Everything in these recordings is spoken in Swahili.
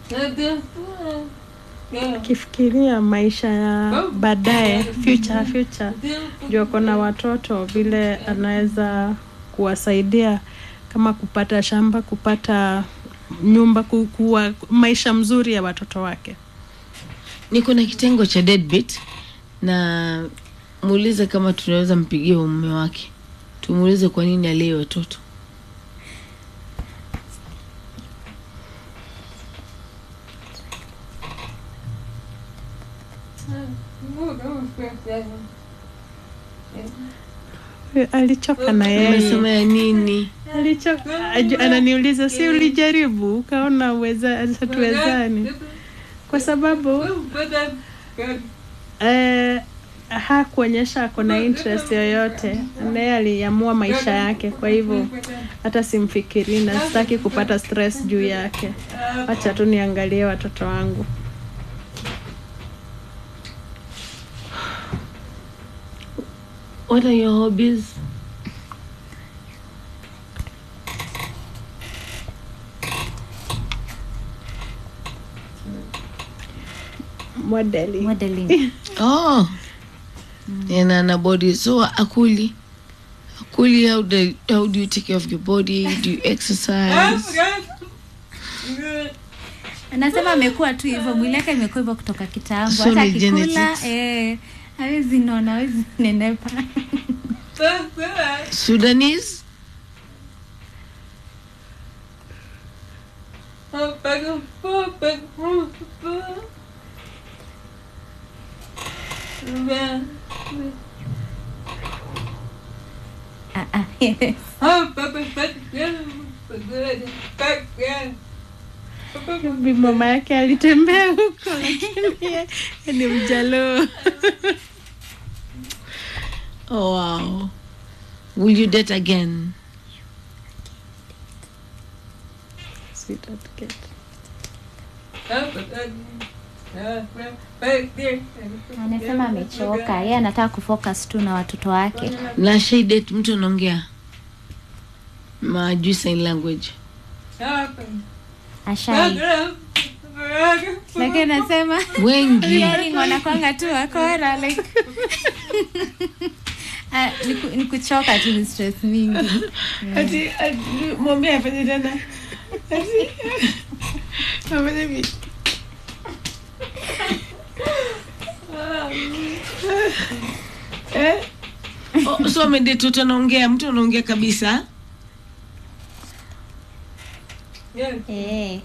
akifikiria maisha ya baadaye future future juu ako na watoto vile anaweza kuwasaidia kama kupata shamba kupata nyumba ku- kuwa maisha mzuri ya watoto wake niko na kitengo cha deadbeat na muulize kama tunaweza mpigia mume wake tumuulize kwa nini alee watoto alichoka na yeye amesema ya nini alichoka aju- ananiuliza si ulijaribu ukaona uweza hatuwezani kwa sababu eh, hakuonyesha ako na interest yoyote naye aliamua maisha yake kwa hivyo hata simfikiri na sitaki kupata stress juu yake wacha tu niangalie watoto wangu what are your hobbies modeling modeling oh yana na body so akuli akuli how do, how do you take care of your body do you exercise anasema amekuwa tu hivyo mwili yake imekuwa hivyo kutoka kitambo So hata ni akikula genetics. eh, hawezi nona hawezi nenepa sudanese Ah, ah, yes. Bi mama yake alitembea huko lakini yeye ni mjaloo oh wow will you date again Sweetheart kid. anasema amechoka yeye anataka kufocus tu na watoto wake na shaidet mtu anaongea majui sign language ashai lakini anasema wengi hearing wanakwanga tu wakora like Ah, ni ku- ni kuchoka tu ni stress mingi ati mwambie afanye tena afanye vi eh? oh, so amedate mtu anaongea mtu anaongea kabisa eh.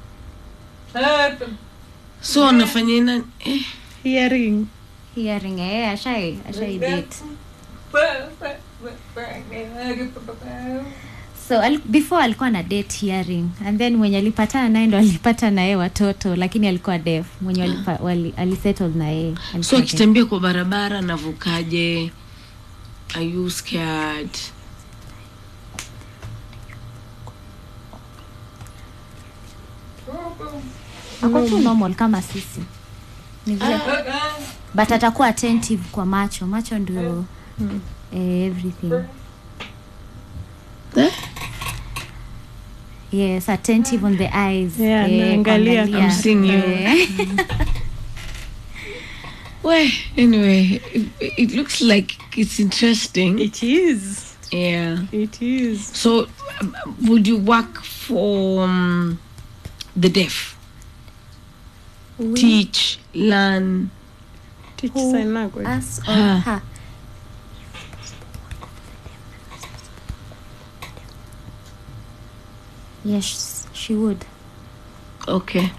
so anafanya ina eh. hearing hearing eh, ashai ashai date so al, before alikuwa na date hearing and then mwenye alipatana naye ndo alipata naye watoto lakini alikuwa deaf mwenye walipa, wali, alisettle na yeye so alikuwa deaf. akitembea kwa barabara navukaje are you scared ako tu normal kama sisi ni vile but atakuwa attentive kwa macho macho ndio eh, everything eh? yes attentive on the eyes Yeah, eh, naangalia. kuangalia. I'm seeing you. Eh. well anyway it, it looks like it's interesting it is yeah it is So, um, would you work for um, the deaf? Teach, learn. teach Who sign language Us or Her. her. Yes, she would. Okay.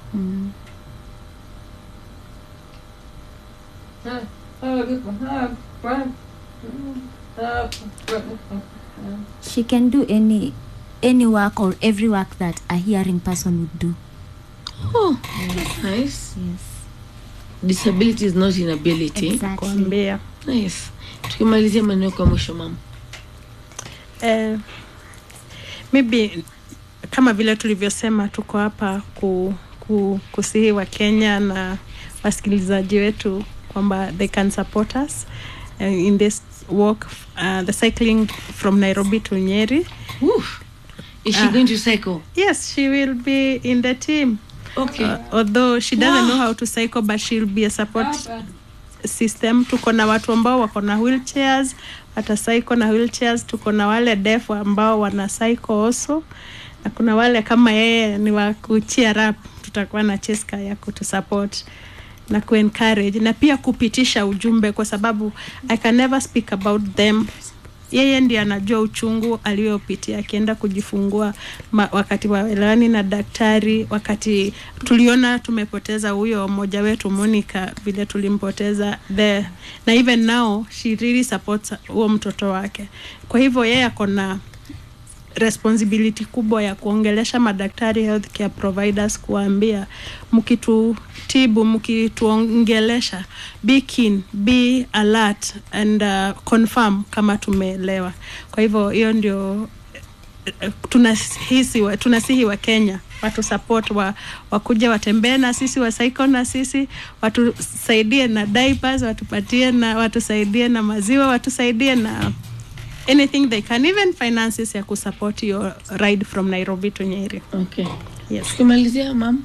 She can do any any work or every work that a hearing person would do. Oh, that's nice. Yes. Disability is not inability. Exactly. kuambia Nice. Tukimalizia maneno kwa mwisho mama. eh, maybe kama vile tulivyosema tuko hapa ku, ku, kusihi wa Kenya na wasikilizaji wetu kwamba they can support us uh, in this walk uh, the cycling from Nairobi to Nyeri Woo. Is she Ah. going to cycle? yes she will be in the team Okay. uh, although she doesn't know how to cycle but she'll be a support system tuko na watu ambao wako na wheelchairs wata cycle na wheelchairs tuko na wale deaf ambao wana cycle also na kuna wale kama yeye ni wa kucheer up tutakuwa na cheska ya kutusupport na kuencourage na pia kupitisha ujumbe kwa sababu i can never speak about them yeye ndiye anajua uchungu aliyopitia akienda kujifungua ma, wakati waelewani na daktari wakati tuliona tumepoteza huyo mmoja wetu Monica vile tulimpoteza the na even now she really supports huo mtoto wake kwa hivyo yeye ako na responsibility kubwa ya kuongelesha madaktari healthcare providers kuwaambia mkitutibu mkituongelesha be keen be alert and uh, confirm kama tumeelewa kwa hivyo hiyo ndio eh, tunahisi wa, tunasihi wa Kenya watu support wa wakuja watembee na sisi wasaiko na sisi watusaidie na diapers watupatie na watusaidie na maziwa watusaidie na anything they can even finances ya kusupport your ride from Nairobi to Nyeri Okay. yes Tukimalizia mam.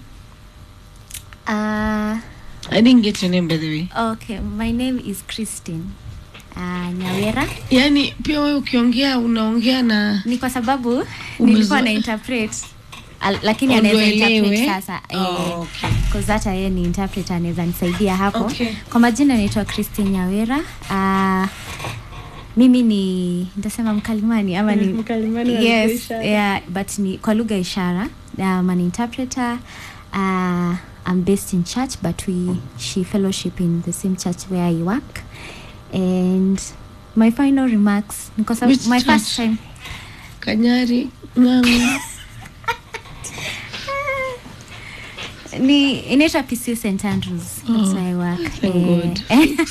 Uh, I didn't get your name by the way. okay, my name is Christine uh, Nyawera. Yaani pia wewe ukiongea unaongea na Ni kwa sababu Umezo- nilikuwa na interpret al, lakini Ndio anaweza interpret elewe. sasa Oh, eh, okay. cause hata yeye ni interpreter anaweza nisaidia hapo Okay. kwa majina naitwa Christine Nyawera uh, mimi ni nitasema mkalimani ama ni Mkalimani wa yes, ishara. yeah, but ni kwa lugha ya ishara um, an interpreter uh, I'm based in church but we she fellowship in the same church where I work and my final remarks ni kwa sababu Which my church? first time Kanyari ng'ang'u. ni inaitwa PCU St Andrews that's Oh, where I work thank God.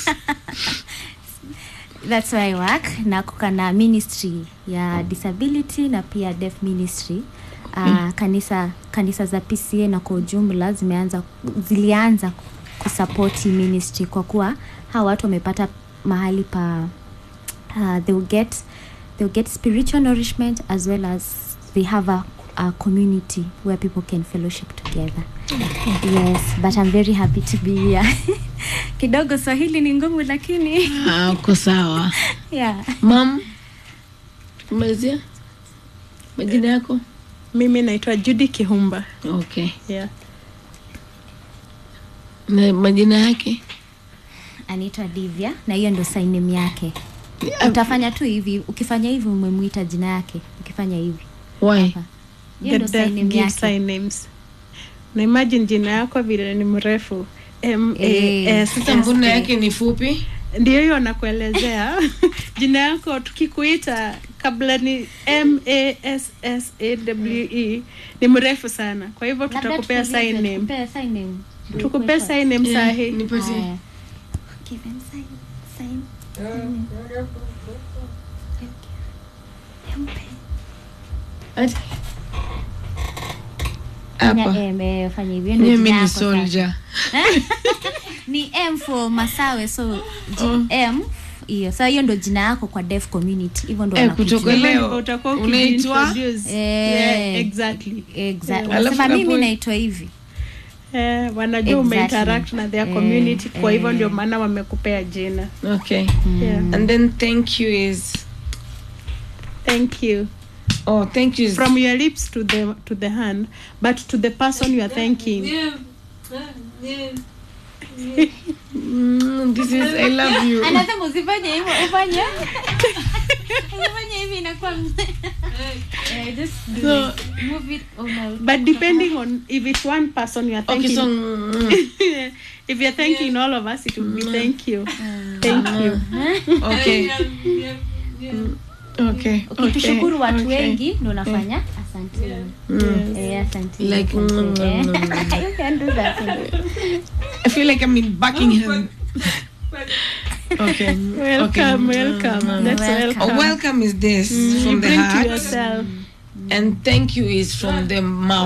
that's where I work na kuka na ministry ya disability na pia deaf ministry uh, kanisa kanisa za PCA na kwa ujumla zimeanza zilianza kusapoti ministry kwa kuwa hawa watu wamepata mahali pa uh, they will get they will get spiritual nourishment as well as they have a, a community where people can fellowship together yes but i'm very happy to be here kidogo swahili ni ngumu lakini Ah, uko sawa. yeah Mam. Tukimalizia. Majina yako? mimi naitwa Judy Kihumba Okay. yeah. Na majina yake? anaitwa divya na hiyo ndo sainim yake utafanya tu hivi ukifanya hivi umemwita jina yake ukifanya hivi Why? hapa hiyo The ndo deaf sainim give yake sign names na imagine jina yako vile ni mrefu M A S Sasa mbona yake ni fupi? ndio hiyo nakuelezea jina yako tukikuita kabla ni M A S S A W E ni mrefu sana kwa hivyo Labda tutakupea tukuulize, sign name tukupea sign name. tukupea sign name Yeah, sahi nipatie. Haya. Give him sign, sign, sign. Mpe. Ati. Hapa. Fanya M, eh, fanya hivyo ndio Mimi jina ni yako sasa. soldier. ni m for masawe so G- m hiyo sa hiyo ndo jina yako kwa deaf community hivyo ndo Eh, wanakujua. kutoka leo utakuwa unaitwa ukijiintroduce. Eh. Yeah, exactly Exa- Yeah. unasema Alafu mimi napo- naitwa hivi eh, wanajua Exactly. umeinteract na their Eh, community kwa hivyo eh. ndio maana wamekupea jina Okay. yeah. And then thank you is thank you oh thank you is from your lips to the to the hand but to the person you are thanking mm, this is I love you. anasema usifanye hivyo ufanye usifanye hivi inakuwa Eh, just do So- it. Move it over. but depending on if it's one person you are Okay, thanking so mm, if you're thanking all of us it will be thank you thank you okay. Okay. ukitushukuru okay, watu okay. wengi ndo unafanya asante Eh, asante Like, asante. mm, Eh. mm, mm. You can do that. I feel like I'm in Buckingham. Okay. welcome okay. welcome that's Welcome. Oh, welcome welcome is this you from the bring to heart, yourself and thank you is from the mouth.